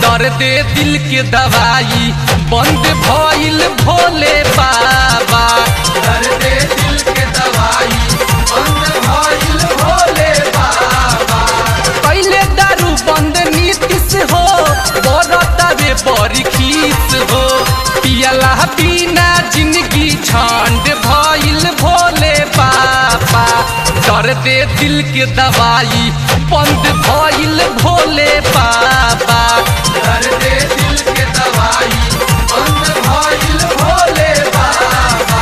दर्दे दिल के दवाई बंद भइल भोले बाबा दर्दे दिल के दवाई बंद भइल भोले बाबा पहले दारू बंद नीतिस हो बरतावे बड़ी खीस हो पियला बिना जिंदगी छंड भइल भोले बाबा दर्दे दिल के दवाई बंद भइल भोले बाबा दर्दे दिल के दवाई बंद भइल भोले बाबा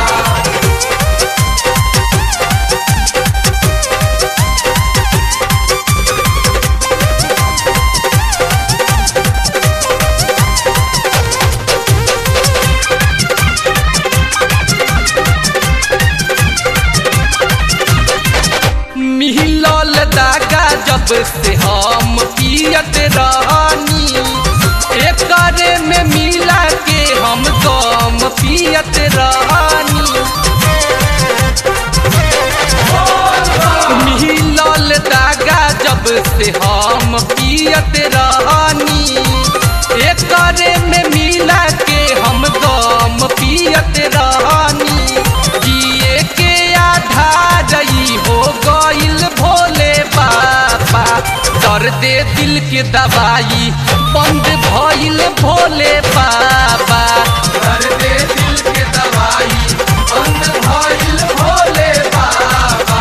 मिलल दागा जब से हम पियत रहनी एकरे में मिला के हम गम पियत रहनी मिलल दागा जब से हम पियत रहनी एकरे में मिला के हम गम पियत रहनी जिए के आधार ई हो गइल भोले बाबा दर्दे दिल के दवाई बंद भइल भोले बाबा दर्दे दिल के दवाई बंद भइल भोले बाबा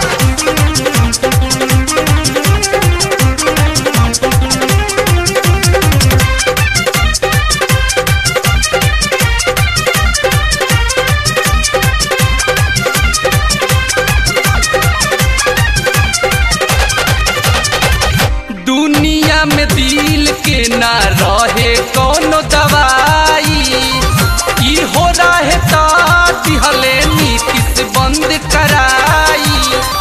दुनिया में दिल के ना रहे कोनो दवाई ई हो रहे तो दिहले नीतिश बंद कराई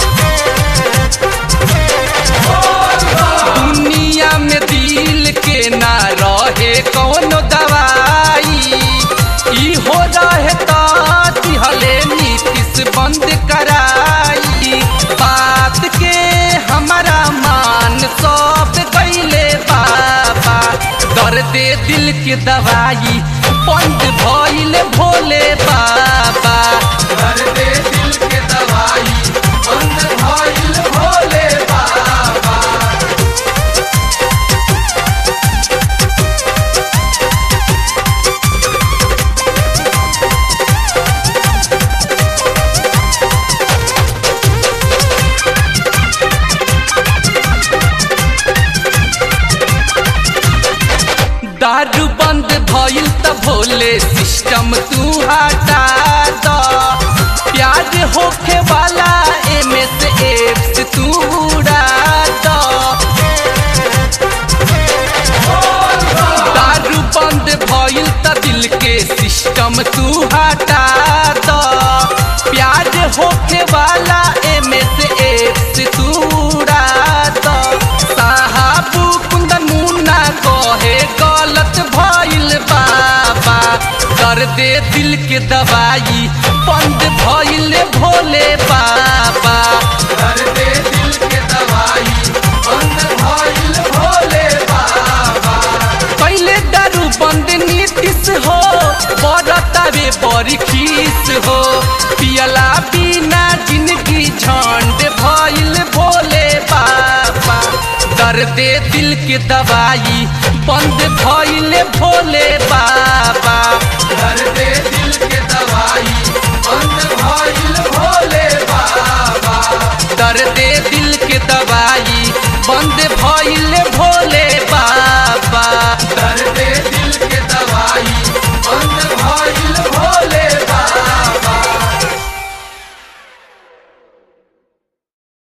दुनिया में दिल के ना रहे कोनो दवाई ई हो रहे तो दिहले नीतिश बंद कराई बात के हमारा मान सब गईले बाबा दर्दे दिल के दवाई बंद भइल भोले बाबा दर्दे दिल के दवाई बंद भइल भोले बाबा दारू बंद भइल त भोले सिस्टम तू हटा द प्याज होखे वाला एमे से एप्स तू उड़ा द दारू बंद भइल त दिल के सिस्टम तू हटा द प्याज होखे वाला एमे से एप्स तू उड़ा द साहबू कुंदन मुन्ना कहे गलत भइल बाबा दर्दे दिल के दवाई बंद भइल भोले बाबा दर्दे दिल के दवाई बंद भइल भोले बाबा पहले दारू बंद नीतिश हो बरतावे बड़ी खीस हो पियला बिना जिंदगी झंड भइल भोले बाबा दर्दे दिल के दवाई बंद भइल भोले बाबा दर्दे दिल के दवाई बंद भइल भोले बाबा दर्दे दिल के दवाई बंद